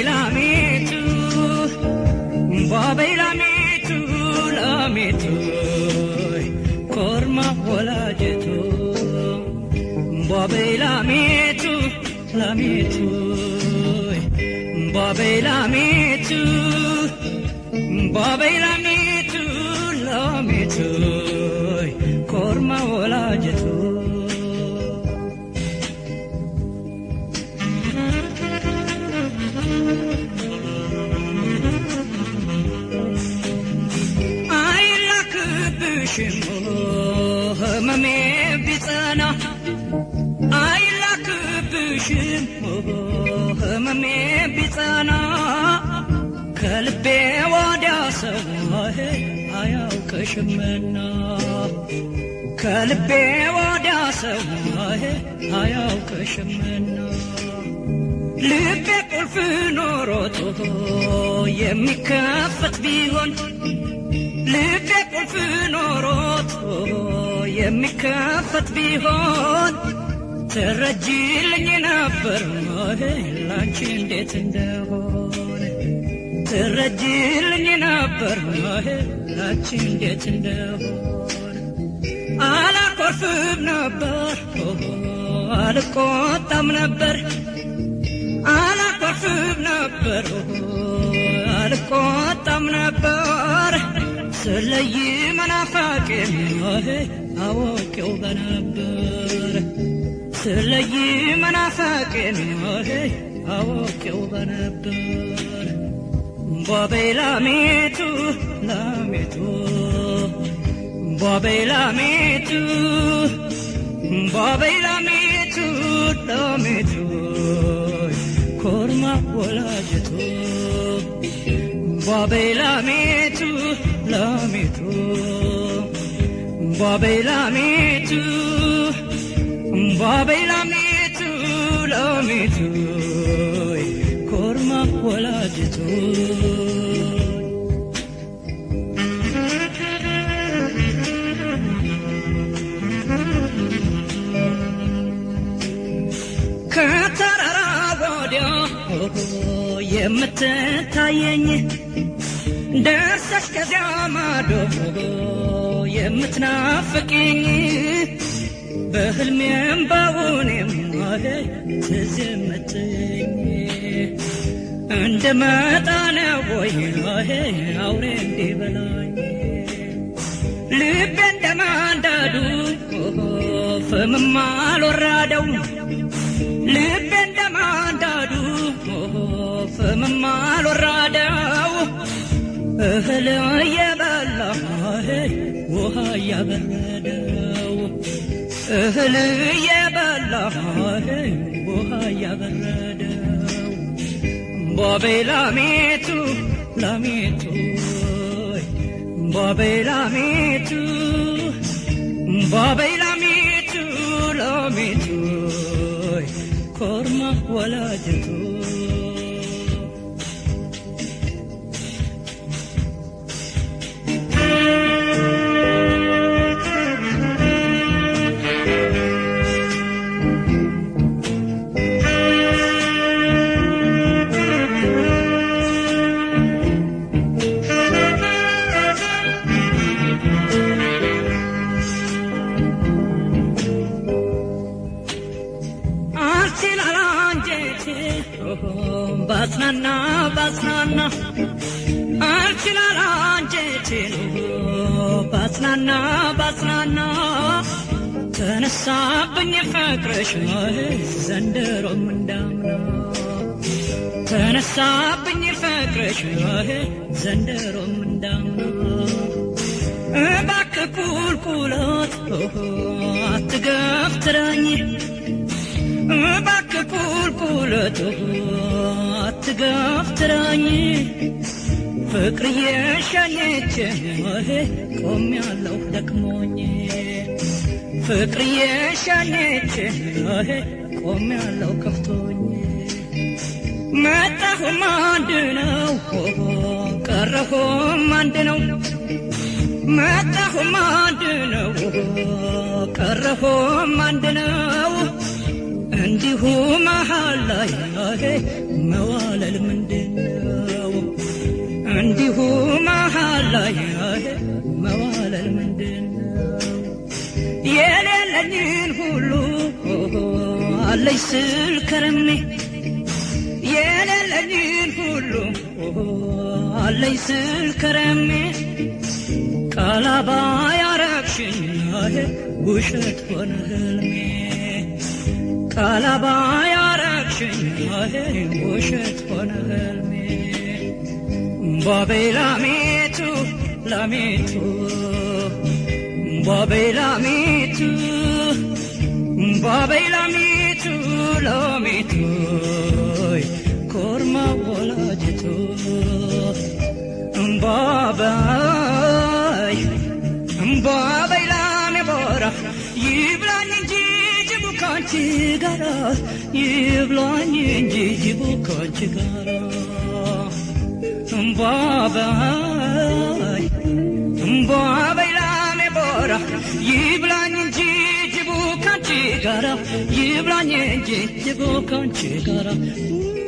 ላሜቱ እምቧበይ ላሜቱ ላሜቱ ኮርማ ወላጀቱ እምቧበይ ላሜቱ ላሜቱ እምቧበይ ላሜቱ እምቧበይ ላሜቱ ላሜቱ ኮርማ ወላጀቱ አይላክብሽም ህመሜ ቢጸና አይላክብሽም ህመሜ ቢጸና ከልቤ ወዲያ ሰው አያውቅሽምና ከልቤ ወዲያ ሰው አያውቅሽምና ልቤ ቁልፍ ኖሮት የሚከፈት ቢሆን ልቤ ቁልፍ ኖሮት የሚከፈት ቢሆን ትረጅልኝ ነበር ላንቺ እንዴት እንደሆነ ትረጅልኝ ነበር ላንቺ እንዴት እንደሆነ አላኮርፍም ነበር አልቆጣም ነበር አላኮርፍም ነበር አልቆጣም ነበር ስለይ መናፋቄን አወቄው በነበር ስለይ መናፋቄን አወቄው በነበር እምቧበይ ላሜቱ ላሜቱ እምቧበይ ላሜቱ እምቧበይ ላሜቱ ላሜቱ ኮርማ ወላጀቱ እምቧበይ ላሜቱ ላሜቱ እምቧበይ ላሜቱ እምቧበይ ላሜቱ ላሜቱ ኮርማ ወላጀቱ ከተራራ ወዲያ የምትታየኝ ደርሰሽ ከዚያ ማዶ የምትናፍቅኝ በህልሜም በውኔም ትዝ የምትኝ እንደ መጣነ ወይ አውሬ እንዲበላኝ ልቤ እንደ ማንዳዱ ፍምም አልወራደው ልቤ እንደ ማንዳዱ ፍምም አልወራደው እህል እየበላ ውሃ እያበረደው እህል እየበላ ውሃ እያበረደው እምቧበይ ላሜቱ ላሜቱ እምቧበይ ላሜቱ እምቧበይ ላሜቱ ላሜቱ ኮርማ ወላጀቱ አልችላል አንጀቴ ባጽናና ባጽናና አልችላል አንጀቴ ባጽናና ባጽናና ተነሳብኝ ፍቅርሽ ዘንድሮም እንዳምና ተነሳብኝ ፍቅርሽ ዘንድሮም እንዳምና እባክህ ቁልቁለት አትገፍትረኝ እባክህ ቁልቁለት አትገፍትረኝ ፍቅርዬ ሸኘች ቆሜያለሁ ደክሞኝ ፍቅርዬ ሸኘች ቆሜያለሁ ከፍቶኝ መጣሁም አንድ ነው ቀረሁም አንድ ነው መጣሁም አንድ ነው ቀረሁም አንድ ነው እንዲህ እንዲሁ መሃል ላይ መዋለል ምንድነው? እንዲሁ መሃል ላይ መዋለል ምንድነው? የሌለኝን ሁሉ አለኝ ስል ከረሜ የሌለኝን ሁሉ አለኝ ስል ከረሜ ቃላባ ያረግሽኝ ውሸት ሆነ ህልሜ ቃላባ ያረግሽኝ ውሸት ሆነ ህልሜ ባቤ ላሜቱ ላሜቱ ባቤ ላሜቱ ባቤ ላሜቱ ላሜቱ ኮርማ ወላጅቱ እምባባይ እምባባይ ላሜ ቦራ ይብላኝ እንጂ ጅቡ ካንቺ ጋራ ይብላኝ እንጂ ጅቡ ካንቺ ጋራ እምባባይ እምባባይ ላሜ ቦራ ይብላኝ እንጂ ጅቡ ካንቺ ጋራ ይብላኝ እንጂ ጅቡ ካንቺ ጋራ